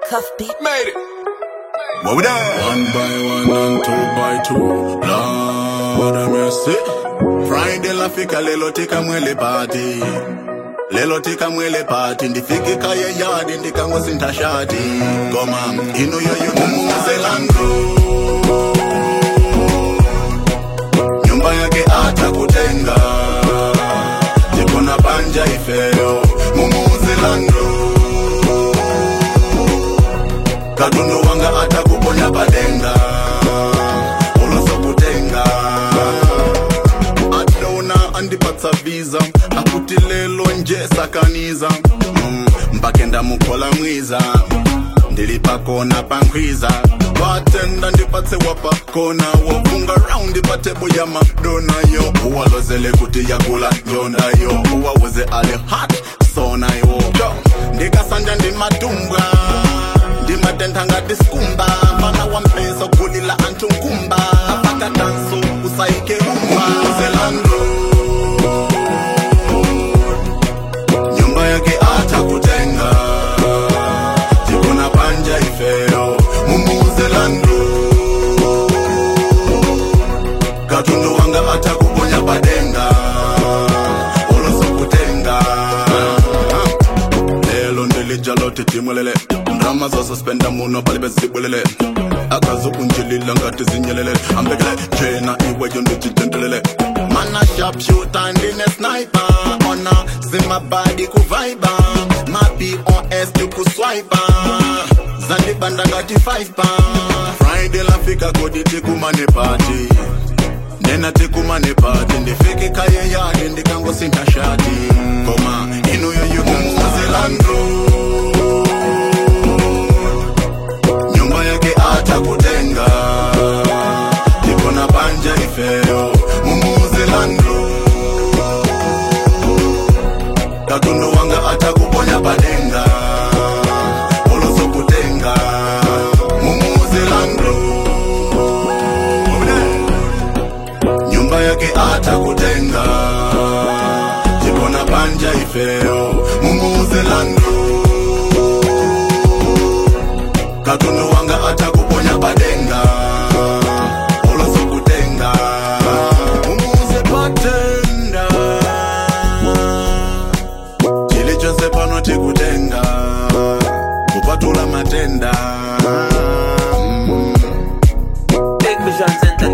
Cuff beat. Made it. What we done? One by one and two by two. Lord have mercy. Friday lafika lelo tika mwele party. Lelo tika mwele party ndifike kaya yadi ndikangosinta shati. Goma ino yo yo mumuze langu. Nyumba yake atakutenga. Jikona panja ifeo. Mumuze langu. katundu wanga atakuponya padenga ulosokutenga adona andipatsa visa akuti lelo nje sakaniza mm, mpake ndamukhola mwiza ndili pakona pankhwiza watenda ndipatse wapakona wofunga raundi patebo ya madonayo uwalozele kuti yakula njondayo uwawuze ale hat sonayo ndikasanja ndimadumbwa ndimatentha ngati sikumba mfana wa mpeso kulila anthu nkumba apaka danso usayike rumba zelando nyumba yake atakutenga tikona panja ifeo mumuzelando katundu wanga atakuponya padenga ulosokutenga lelo ndilijalote timulele ndrama zosuspenda muno pali bezibulele akazukunjilila ngati zinyelele ambekele jena iweyo ndijitentelele mana sharpshooter ndine sniper ona zimabadi kuvaiba mapos tikuswipa zandibanda ngati 5 pa friday lafika kodi tikumane pati nena tikumane pati ndifike kaye yadi ndikangosinta shati koma inuyo yukumuzelandu nyumba yake atakutenga tikona panja ifeo mumuzelandu katundu wanga atakuponya padenga ulosokutenga mumuzelandu nyumba yake atakutenga tikona panja ifeo mumuzelandu katundu wanga